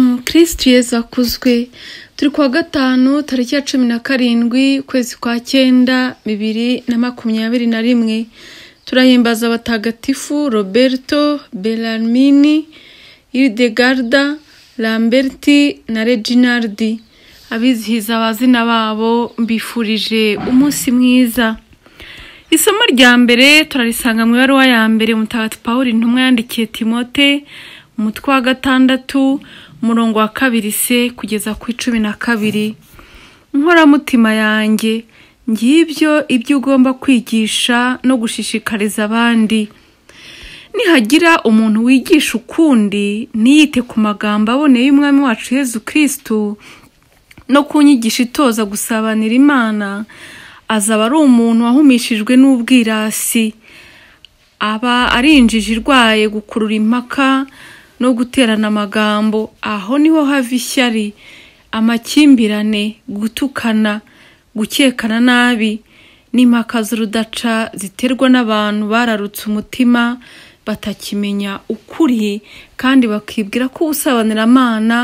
minisitiri akuzwe turi kuwa gatanu tariki ya cumi na karindwi ukwezi kwa cyenda bibiri na makumyabiri na rimwe turahimbaza abatagatifu roberto belarmini iridegarda lamberti na reginaldi abizihiza abazina babo mbifurije umunsi mwiza isomo rya mbere turarisanga mu ibaruwa ya mbere mutagatifu paul intumwa yandikiye timote umutwe wa gatandatu umurongo wa kabiri se kugeza ku icumi na kabiri inkoramutima yanjye ngibyo ibyo ugomba kwigisha no gushishikariza abandi nihagira umuntu wigisha ukundi ntiyite ku magambo aboneye y'umwami wacu Yezu kirisitu no ku nyigisho itoza gusabanira imana azaba ari umuntu wahumishijwe n'ubwirasi aba ari injiji irwaye gukurura impaka no guterana amagambo aho niho hava ishyari amakimbirane gutukana gukekana nabi n'impaka z'urudaca ziterwa n'abantu bararutse umutima batakimenya ukuri kandi bakibwira ko ubusabanyiramana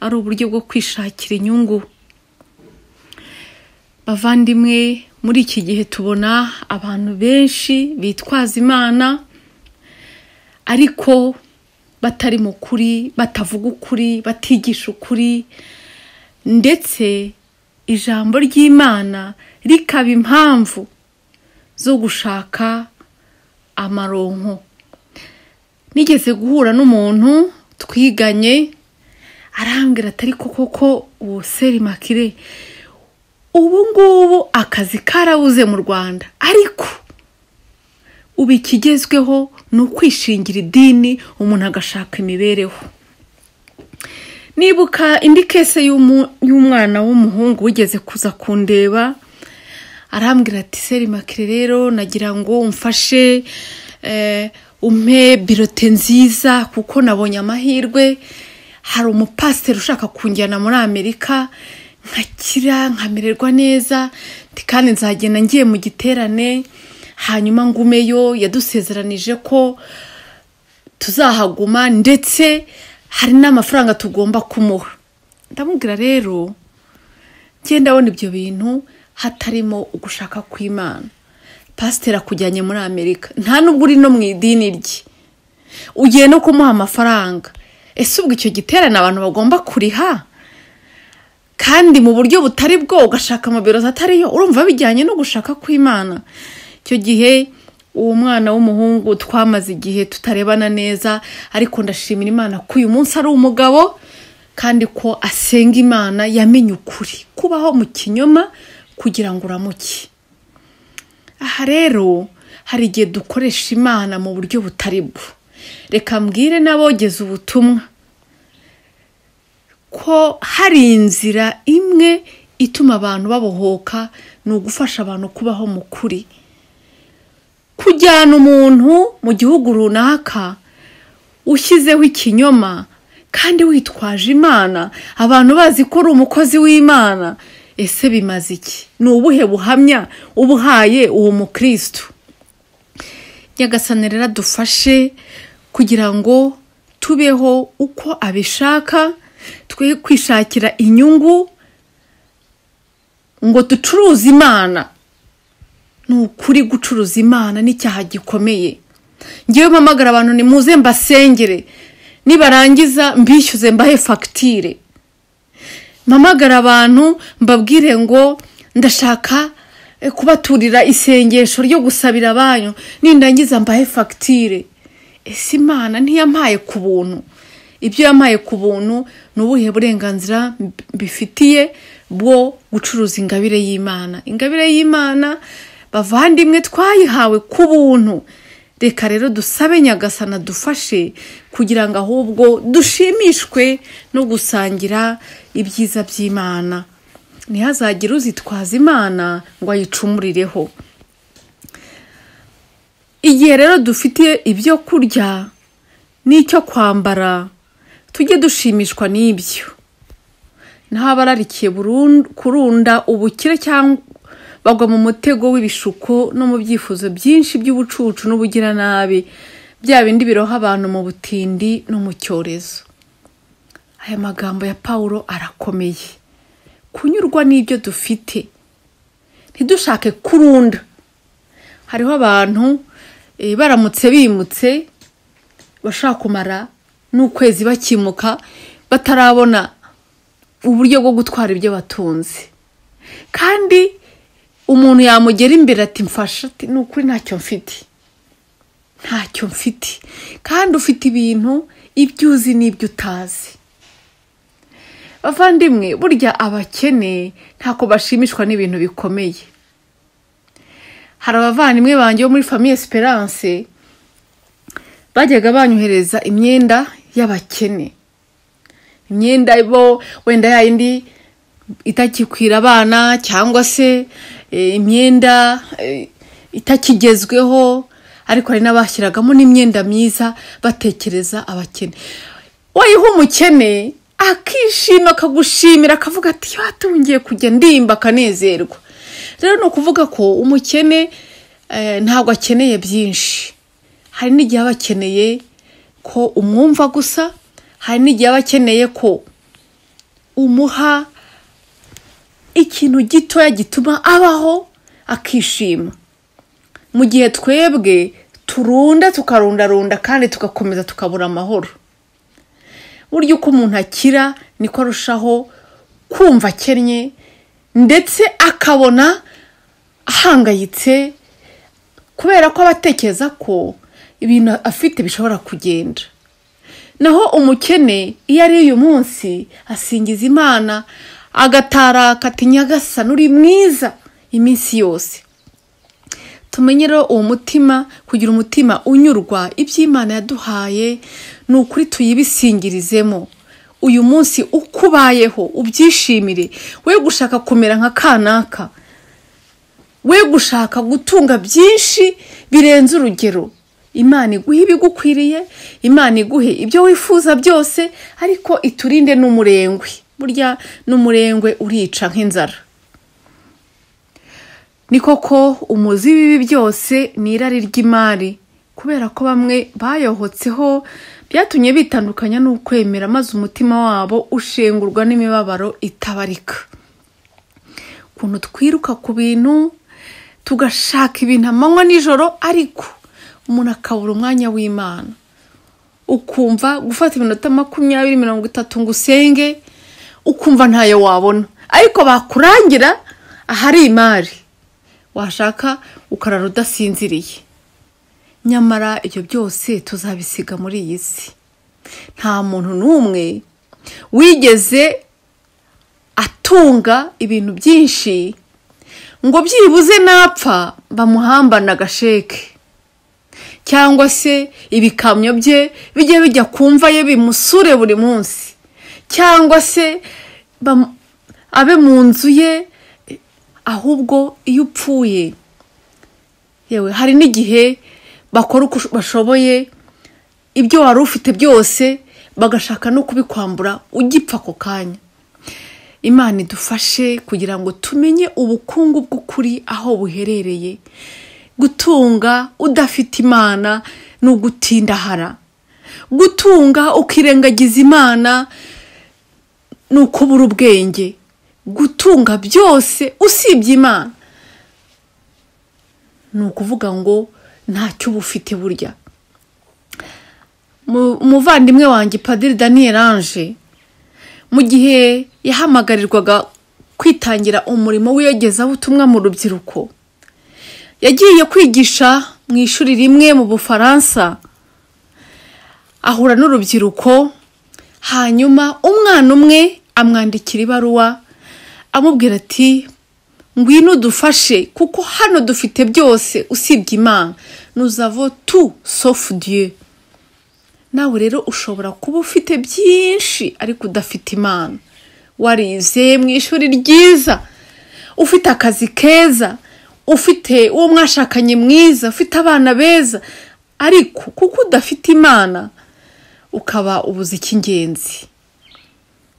ari uburyo bwo kwishakira inyungu bavandimwe muri iki gihe tubona abantu benshi bitwaza imana ariko batari mu kuri batavuga ukuri batigisha ukuri ndetse ijambo ry'imana rikaba impamvu zo gushaka amaronko nigeze guhura n'umuntu twiganye arambwira atari koko ko uwo seri makire ubu ngubu akazi karabuze mu rwanda ariko ubu ikigezweho ni ukwishingira idini umuntu agashaka imibereho nibuka indi kese y'umwana w'umuhungu wigeze kuza kundeba arambwira ati seri makire rero nagira ngo umfashe umpe birote nziza kuko nabonye amahirwe hari umupasiteri ushaka kunjyana muri amerika nkakira nkamererwa neza kandi nzagenda ngiye mu giterane hanyuma ngumeyo yadusezeranije ko tuzahaguma ndetse hari n'amafaranga tugomba kumuha ndamubwira rero ngenda abona ibyo bintu hatarimo ugushaka kw'imana pasiteri akujyanye muri amerika nta nubwo uri no mu idini rye ugiye no kumuha amafaranga ese ubwo icyo giterane abantu bagomba kuriha kandi mu buryo butari bwo ugashaka amabirozi atariyo urumva bijyanye no gushaka kw'imana icyo gihe uwo mwana w'umuhungu twamaze igihe tutarebana neza ariko ndashimira imana ko uyu munsi ari umugabo kandi ko asenga imana yamenye ukuri kubaho mu kinyoma kugira ngo uramuke aha rero hari igihe dukoresha imana mu buryo butari bwo reka mbwire n'abogeze ubutumwa ko hari inzira imwe ituma abantu babohoka ni ugufasha abantu kubaho mu kuri kujyana umuntu mu gihugu runaka ushyizeho ikinyoma kandi witwaje imana abantu bazi ko uri umukozi w'imana ese bimaze iki ni ubuhe buhamya ubuhaye uwo mukirisitu nyagasane rero dufashe kugira ngo tubeho uko abishaka twe kwishakira inyungu ngo ducuruze imana ni ukuri gucuruza imana n'icyaha gikomeye ngewe mpamagara abantu ni muze mbasengere nibarangiza mbishyuze mbahe fagitire mpamagara abantu mbabwire ngo ndashaka kubaturira isengesho ryo gusabira abanyu nindangiza mbahe fagitire ese imana ntiyampaye ku buntu ibyo yampaye ku buntu ni ubuhe burenganzira bifitiye bwo gucuruza ingabire y'imana ingabire y'imana bavandimwe twayihawe ku buntu reka rero dusabe nyagasana dufashe kugira ngo ahubwo dushimishwe no gusangira ibyiza by'imana ntihazagire uzitwaza imana ngo ayicumurireho igihe rero dufite ibyo kurya n'icyo kwambara tujye dushimishwa n'ibyo ntaba ararikiye kurunda ubukire cyangwa bagwa mu mutego w'ibishuko no mu byifuzo byinshi by'ubucucu n'ubugiranabi bya bindi biroha abantu mu butindi no mu cyorezo aya magambo ya paul arakomeye kunyurwa n'ibyo dufite ntidushake kurunda hariho abantu eh, baramutse bimutse bashobora kumara n'ukwezi bakimuka batarabona uburyo bwo gutwara ibyo batunze kandi umuntu yamugera imbere ati mfasha ati ni ukuri ntacyo mfite ntacyo mfite kandi ufite ibintu ibyo uzi n'ibyo utazi bavandimwe burya abakene ntako bashimishwa n'ibintu bikomeye hari abavandimwe banjye bo muri famiye esperance bajyaga banyohereza imyenda y'abakene imyenda bo wenda yayindi itakikwira abana cyangwa se eh, imyenda eh, itakigezweho ariko hari n'abashyiragamo n'imyenda myiza batekereza abakene wayiha umukene akishima akagushimira akavuga ati watungiye kujya ndimba akanezerwa rero ni ukuvuga ko umukene eh, ntabwo akeneye byinshi hari n'igihe aba akeneye ko umwumva gusa hari n'igihe aba akeneye ko umuha ikintu gitoya gituma abaho akishima mu gihe twebwe turunda tukarundarunda kandi tugakomeza tukabura amahoro burya uko umuntu akira niko arushaho kumva akennye ndetse akabona ahangayitse kubera ko aba atekereza ko ibintu afite bishobora kugenda naho umukene iyo ari uyu munsi asingiza imana agataraka ati nyagasana uri mwiza iminsi yose tumenye rero uwo mutima kugira umutima unyurwa ibyo imana yaduhaye ni ukuri tuyibisingirizemo uyu munsi uko ubayeho ubyishimire we gushaka kumera nka kanaka we gushaka gutunga byinshi birenze urugero imana iguhe ibigukwiriye imana iguhe ibyo wifuza byose ariko iturinde n'umurengwe burya n'umurengwe urica nk'inzara ni koko umuzi w'ibi byose ni irari ry'imari kubera ko bamwe bayohotseho byatumye bitandukanya n'ukwemera maze umutima wabo ushengurwa n'imibabaro itabarika ukuntu twiruka ku bintu tugashaka ibintu amanywa nijoro ariko umuntu akabura umwanya w'imana ukumva gufata iminota makumyabiri mirongo itatu ngo usenge ukumva ntayo wabona ariko bakurangira ahari imari washaka ukarara udasinziriye nyamara ibyo byose tuzabisiga muri iyi si nta muntu n'umwe wigeze atunga ibintu byinshi ngo byibuze napfa bamuhambane agasheke cyangwa se ibikamyo bye bijye bijya kumva ye bimusure buri munsi cyangwa se abe mu nzu ye ahubwo iyo upfuye yewe hari n'igihe bakora uko bashoboye ibyo wari ufite byose bagashaka no kubikwambura ugipfa ako kanya imana idufashe kugira ngo tumenye ubukungu bw'ukuri aho buherereye gutunga udafite imana ni ugutindahara gutunga ukirengagiza imana ni ukubura ubwenge gutunga byose usibye imana ni ukuvuga ngo ntacyo uba ufite burya umuvandimwe wanjye padiri daniel ange mu gihe yahamagarirwaga kwitangira umurimo w'iyogezabutumwa mu rubyiruko yagiye kwigisha mu ishuri rimwe mu bufaransa ahura n'urubyiruko hanyuma umwana umwe amwandikira ibaruwa amubwira ati ngwino udufashe kuko hano dufite byose usibye imana nuzavo tu sofu dieu nawe rero ushobora kuba ufite byinshi ariko udafite imana warize mu ishuri ryiza ufite akazi keza ufite uwo mwashakanye mwiza ufite abana beza ariko kuko udafite imana ukaba ubuze icy'ingenzi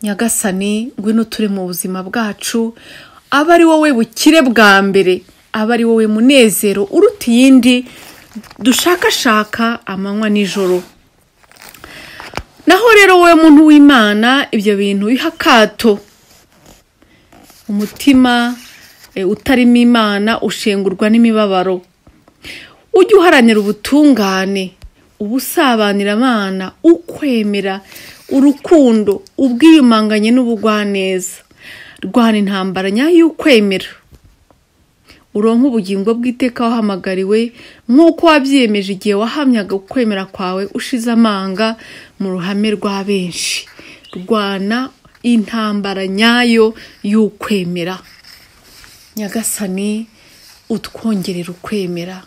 nyagasani ngwino turi mu buzima bwacu aba ari wowe bukire bwa mbere aba ari wowe munezero uruta iyindi dushakashaka amanywa nijoro naho rero rero wowe muntu w'imana ibyo bintu biha akato umutima eh, utarimo imana ushengurwa n'imibabaro ujye uharanira ubutungane ubusabanira amana ukwemera urukundo ubwiyumanganye n'ubugwaneza rwana intambara nyayo y'ukwemera uronke ubugingo bw'iteka wahamagariwe nk'uko wabyiyemeje igihe wahamyaga ukwemera kwawe ushize amanga mu ruhame rwa benshi rwana intambara nyayo y'ukwemera nyagasani utwongerera ukwemera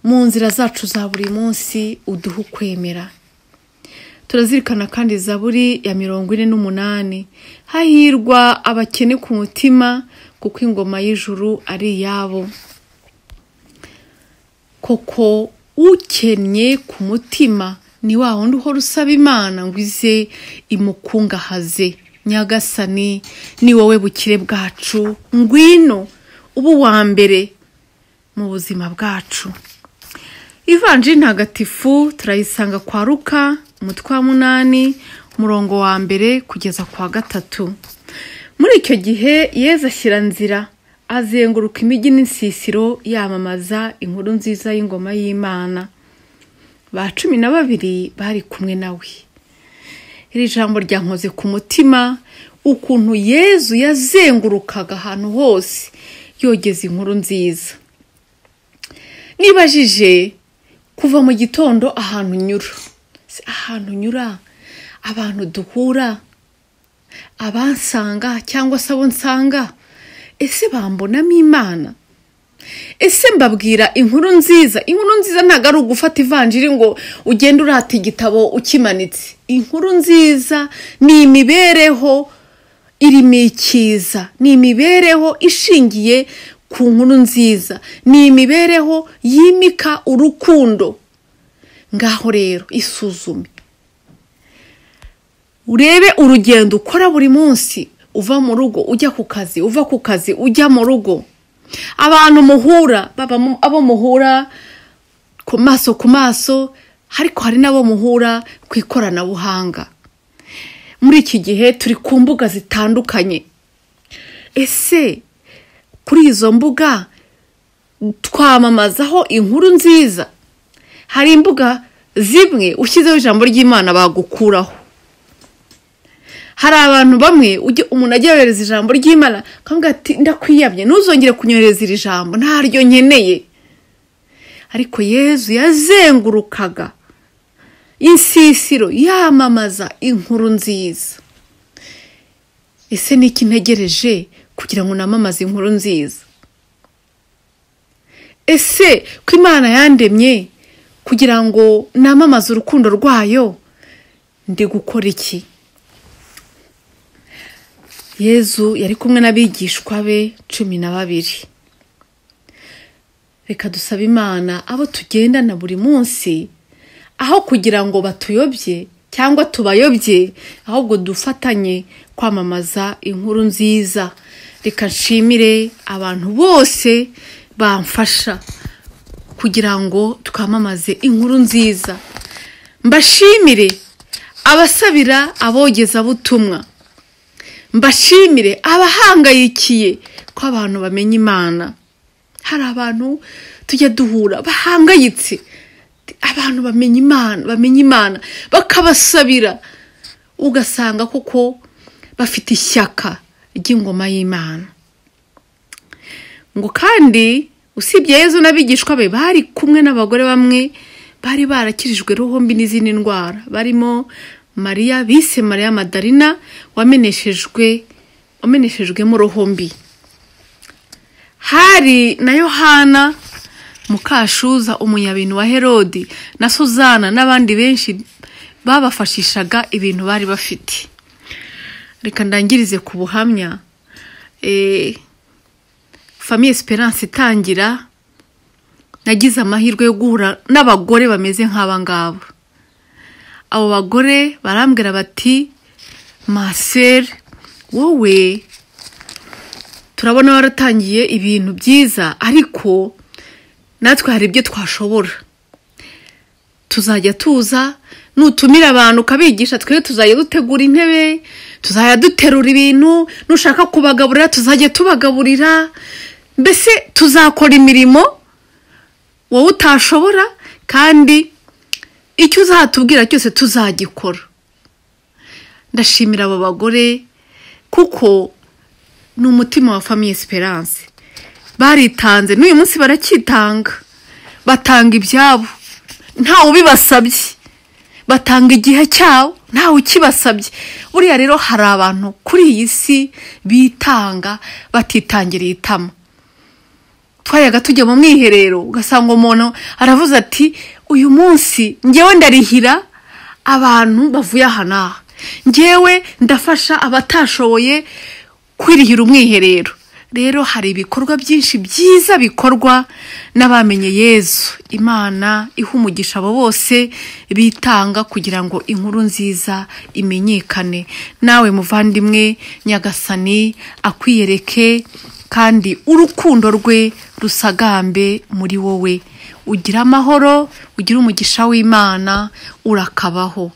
mu nzira zacu za buri munsi uduhe ukwemera turazirikana kandi zaburi ya mirongo ine n'umunani hahirwa abakene ku mutima kuko ingoma y'ijuru ari iyabo koko ukennye ku mutima ni wa wundi uhora usaba imana ngo ize imukungahaze nyagasani ni wowe bukire bwacu ngwino uba uwa mbere mu buzima bwacu ivanjiri ntagatifu turayisanga kwa ruka umutwe wa munani umurongo wa mbere kugeza ku wa gatatu muri icyo gihe yeza ashyira nzira azenguruka imijyi n'insisiro yamamaza inkuru nziza y'ingoma y'imana ba cumi na babiri bari kumwe nawe iri jambo ryankoze ku mutima ukuntu yezu yazengurukaga ahantu hose yogeza inkuru nziza nibajije kuva mu gitondo ahantu unyura Se ahantu unyura abantu duhura abansanga cyangwa se abo nsanga ese bambonamo imana ese mbabwira inkuru nziza inkuru nziza ntabwo ari ugufata ivanjiri ngo ugende urata igitabo ukimanitse inkuru nziza ni imibereho irimo icyiza ni imibereho ishingiye ku nkuru nziza ni imibereho yimika urukundo ngaho rero isuzume urebe urugendo ukora buri munsi uva mu rugo ujya ku kazi uva ku kazi ujya mu rugo abantu muhura baba mu- abo muhura ku maso ku maso ariko hari n'abo muhura ku ikoranabuhanga muri iki gihe turi ku mbuga zitandukanye ese kuri izo mbuga twamamazaho inkuru nziza hari imbuga zimwe ushyizeho ijambo ry'imana bagukuraho hari abantu bamwe ujya umuntu ajya yohereza ijambo ry'imana akavuga ati ndakwiyamye ntuzongere kunyohereza iri jambo ntaryo nkeneye ariko yezu yazengurukaga insisiro yamamaza inkuru nziza ese ni iki ntegereje kugira ngo namamaze inkuru nziza ese ko imana yandemye kugira ngo namamaze urukundo rwayo ndi gukora iki yezu yari kumwe n'abigishwa be cumi na babiri reka dusabe imana abo tugendana buri munsi aho kugira ngo batuyobye cyangwa tubayobye ahubwo dufatanye kwamamaza inkuru nziza reka nshimire abantu bose bamfasha kugira ngo twamamaze inkuru nziza mbashimire abasabira abogezabutumwa mbashimire abahangayikiye ko abantu bamenya imana hari abantu tujya duhura bahangayitse abantu bamenya imana bamenya imana bakabasabira ugasanga koko bafite ishyaka ry'ingoma y'imana ngo kandi usibye yezu n'abigishwa be bari kumwe n'abagore bamwe bari barakirijwe roho mbi n'izindi ndwara barimo mariya bise mariya madarina wameneshejwe wameneshejwemo roho mbi hari na yohana mukashuza umunyabintu wa herodi na suzana n'abandi benshi babafashishaga ibintu bari bafite reka ndangirize ku buhamya Eh, famiye esperance itangira nagize amahirwe yo guhura n'abagore bameze nk'aba ngabo abo bagore barambwira bati maseri wowe turabona waratangiye ibintu byiza ariko natwe hari ibyo twashobora tuzajya tuza nutumira abantu ukabigisha twe tuzajya dutegura intebe tuzajya duterura ibintu nushaka kubagaburira tuzajya tubagaburira mbese tuzakora imirimo wowe utashobora kandi icyo uzatubwira cyose tuzagikora ndashimira abo bagore kuko ni umutima wa famiye esperance baritanze n'uyu munsi baracyitanga batanga ibyabo ntawe ubibasabye batanga igihe cyabo ntawe ukibasabye buriya rero hari abantu kuri iyi si bitanga batitangiriye itama twajyaga tujya mu mwiherero ugasanga umuntu aravuze ati uyu munsi ngewe ndarihira abantu bavuye aha n'aha ngewe ndafasha abatashoboye kwirihira umwiherero rero hari ibikorwa byinshi byiza bikorwa n'abamenye yezu imana iha umugisha abo bose bitanga kugira ngo inkuru nziza imenyekane nawe muvandimwe nyagasani akwiyereke kandi urukundo rwe rusagambe muri wowe ugira amahoro ugira umugisha w'imana urakabaho